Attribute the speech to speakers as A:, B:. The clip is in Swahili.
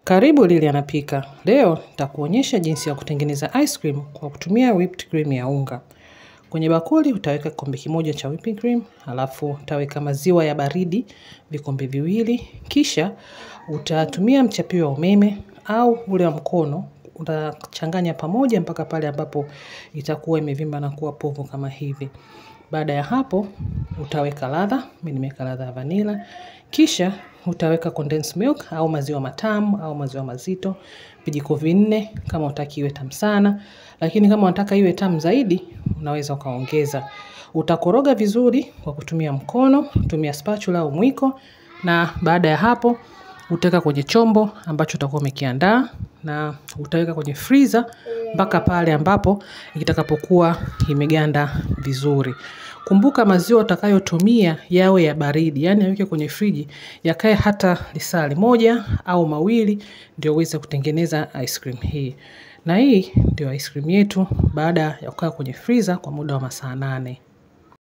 A: Karibu Lili anapika. Leo nitakuonyesha jinsi ya kutengeneza ice cream kwa kutumia whipped cream ya unga. Kwenye bakuli utaweka kikombe kimoja cha whipping cream, alafu utaweka maziwa ya baridi vikombe viwili, kisha utatumia mchapio wa umeme au ule wa mkono, utachanganya pamoja mpaka pale ambapo itakuwa imevimba na kuwa povu kama hivi. Baada ya hapo utaweka ladha, mimi nimeweka ladha ya vanilla, kisha utaweka condensed milk au maziwa matamu au maziwa mazito, vijiko vinne kama hutaki iwe tamu sana, lakini kama unataka iwe tamu zaidi, unaweza ukaongeza. Utakoroga vizuri kwa kutumia mkono, tumia spatula au mwiko na baada ya hapo utaweka kwenye chombo ambacho utakuwa umekiandaa na utaweka kwenye freezer mpaka pale ambapo itakapokuwa imeganda vizuri. Kumbuka maziwa utakayotumia yawe ya baridi, yaani yaweke kwenye friji yakae hata lisaa moja au mawili ndio uweze kutengeneza ice cream hii. Na hii ndio ice cream yetu baada ya kukaa kwenye freezer kwa muda wa masaa nane.